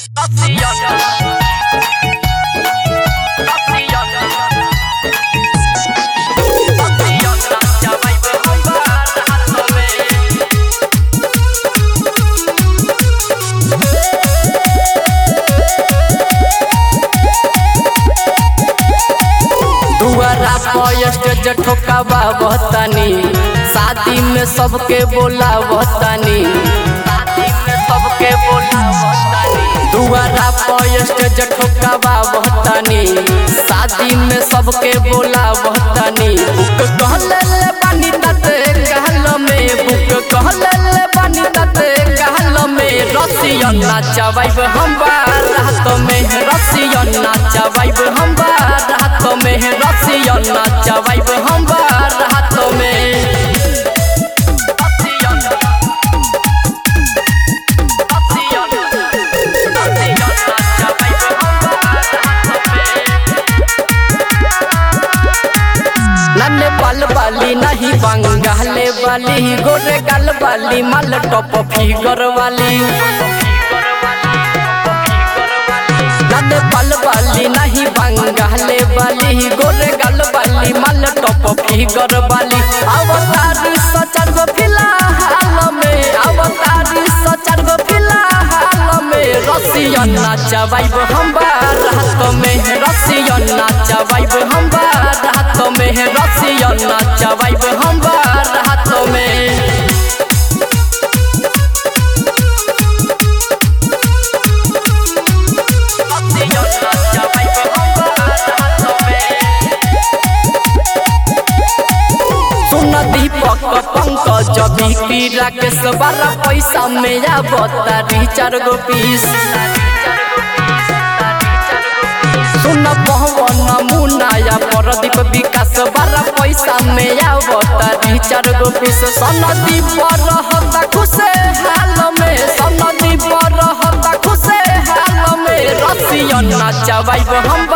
दुआरा पर स्टेज ठोकावा बहतानी शादी में सबके बोला बहतानी शादी में सबके बोला बहतानी दुआरा पर स्टेज ठोकावा बहतानी शादी में सबके बोला बहतानी बुक कहले ले बानी तते कहल में बुक कहले ले बानी तते कहल में रसियन नाचवाइब हम रात में रसियन नाचवाइब हम रात में रसियन नाचवाइब हम रात में नन्हे बाल वाली नहीं बंगाले वाली गोरे गाल वाली माल टॉप फिगर वाली नन्हे बाल वाली नहीं बंगाले वाली गोरे गाल वाली माल टॉप फिगर वाली अवतारी सचर गो फिलहाल में अवतारी सचर गो फिलहाल में रसियन नाचवाइब हम रात में रसियन नाचवाइब हम रात में रसियन नाचवाइब हम रात में सुन दीपक पंकज बिक्री राकेश बारह पैसा में आवतारी चार गो पीस सुन पवन मुनाया परदीप विकास बारह पैसा में आवतारी चार गो पीस सनदी पर रहता खुशे हाल में सनदी पर रहता खुशे हाल में रसियन नाचवाइब हम